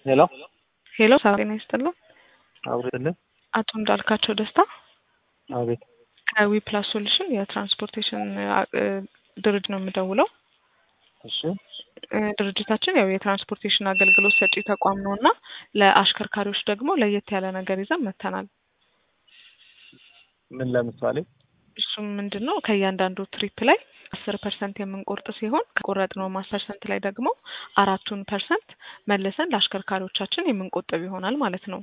ሄሎ ሄሎ ሰላም ጤና ይስጥልን። አብሬልህ አቶ እንዳልካቸው ደስታ አቤት ከዊ ፕላስ ሶሉሽን የትራንስፖርቴሽን እ ድርጅት ነው የምደውለው። እሺ እ ድርጅታችን ያው የትራንስፖርቴሽን አገልግሎት ሰጪ ተቋም ነው እና ለአሽከርካሪዎች ደግሞ ለየት ያለ ነገር ይዘን መጥተናል። ምን ለምሳሌ እሱም ምንድን ነው ከእያንዳንዱ ትሪፕ ላይ አስር ፐርሰንት የምንቆርጥ ሲሆን ከቆረጥነው አስር ፐርሰንት ላይ ደግሞ አራቱን ፐርሰንት መልሰን ለአሽከርካሪዎቻችን የምንቆጥብ ይሆናል ማለት ነው።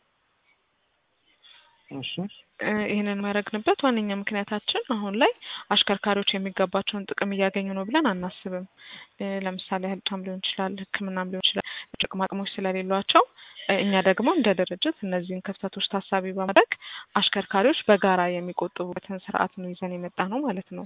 እሺ እ ይህንን የሚያደርግንበት ዋነኛ ምክንያታችን አሁን ላይ አሽከርካሪዎች የሚገባቸውን ጥቅም እያገኙ ነው ብለን አናስብም። እ ለምሳሌ ያህል ብቻም ሊሆን ይችላል፣ ሕክምናም ሊሆን ይችላል። ጥቅማ ጥቅሞች ስለሌሏቸው እ እኛ ደግሞ እንደ ድርጅት እነዚህን ክፍተቶች ታሳቢ በማድረግ አሽከርካሪዎች በጋራ የሚቆጥቡበትን ስርዓት ነው ይዘን የመጣ ነው ማለት ነው።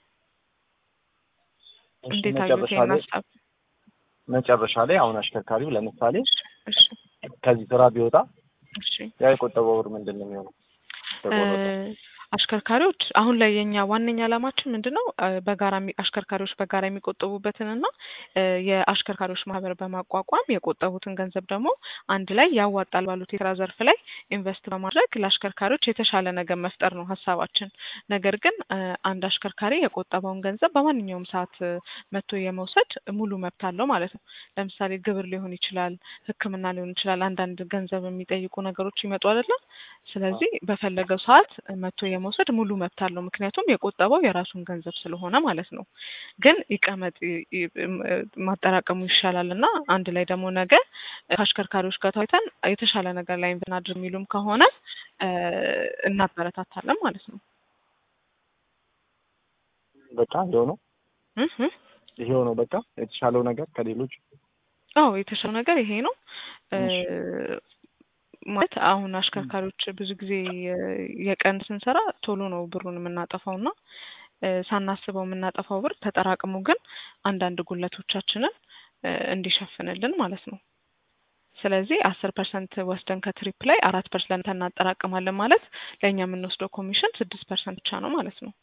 እሺ፣ እንዴት አዩት መጨረሻ ይህን ላይ ሀሳብ? መጨረሻ ላይ አሁን አሽከርካሪው ለምሳሌ እሺ ከዚህ ስራ ቢወጣ እሺ ያ የቆጠበው ብር ምንድን ነው የሚሆነው? ተቆረጠ። እ አሽከርካሪዎች አሁን ላይ የኛ ዋነኛ ዓላማችን ምንድን ነው? እ በጋራ የሚ- አሽከርካሪዎች በጋራ የሚቆጥቡበትን እና እ የአሽከርካሪዎች ማህበር በማቋቋም የቆጠቡትን ገንዘብ ደግሞ አንድ ላይ ያዋጣል ባሉት የስራ ዘርፍ ላይ ኢንቨስት በማድረግ ለአሽከርካሪዎች የተሻለ ነገር መፍጠር ነው ሀሳባችን። ነገር ግን እ አንድ አሽከርካሪ የቆጠበውን ገንዘብ በማንኛውም ሰዓት እ መጥቶ የመውሰድ ሙሉ መብት አለው ማለት ነው። ለምሳሌ ግብር ሊሆን ይችላል፣ ሕክምና ሊሆን ይችላል። አንዳንድ ገንዘብ የሚጠይቁ ነገሮች ይመጡ አይደለም። ስለዚህ በፈለገው ሰዓት መጥቶ የመውሰድ ሙሉ መብት አለው። ምክንያቱም የቆጠበው የራሱን ገንዘብ ስለሆነ ማለት ነው። ግን ይቀመጥ ይ- ይ- እም- እ ማጠራቀሙ ይሻላል እና አንድ ላይ ደግሞ ነገ ከአሽከርካሪዎች ጋር ተወያይተን የተሻለ ነገር ላይ ብናድር የሚሉም ከሆነ እ እናበረታታለን ማለት ነው። በቃ ይኸው ነው እህ እህ። ይሄው ነው በቃ የተሻለው ነገር ከሌሎች አዎ የተሻለው ነገር ይሄ ነው። እ እሺ። ማለት አሁን አሽከርካሪዎች ብዙ ጊዜ የ- የቀን ስንሰራ ቶሎ ነው ብሩን የምናጠፋው እና እ ሳናስበው የምናጠፋው ብር ተጠራቅሞ ግን አንዳንድ ጉለቶቻችንን እ እንዲሸፍንልን ማለት ነው። ስለዚህ አስር ፐርሰንት ወስደን ከትሪፕ ላይ አራት ፐርሰንት እናጠራቅማለን ማለት ለእኛ የምንወስደው ኮሚሽን ስድስት ፐርሰንት ብቻ ነው ማለት ነው።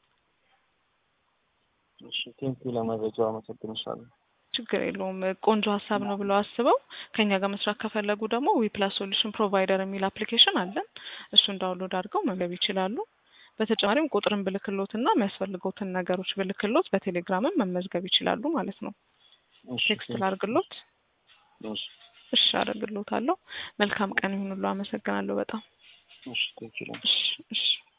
እሺ ቴንኪው ለመረጃው አመሰግንሻለሁ። ችግር የለውም። ቆንጆ ሀሳብ ነው ብለው አስበው ከኛ ጋር መስራት ከፈለጉ ደግሞ ዊፕላስ ሶሉሽን ፕሮቫይደር የሚል አፕሊኬሽን አለን። እሱን ዳውንሎድ አድርገው መገብ ይችላሉ። በተጨማሪም ቁጥርን ብልክሎት እና የሚያስፈልገውትን ነገሮች ብልክሎት በቴሌግራምም መመዝገብ ይችላሉ ማለት ነው። እሺ ቴክስት ቴንኪው። ላርግሎት? እሺ እሺ አደርግሎታለሁ። መልካም ቀን ይሁንሉ። አመሰግናለሁ በጣም እሺ ቴንኪው። እሺ እሺ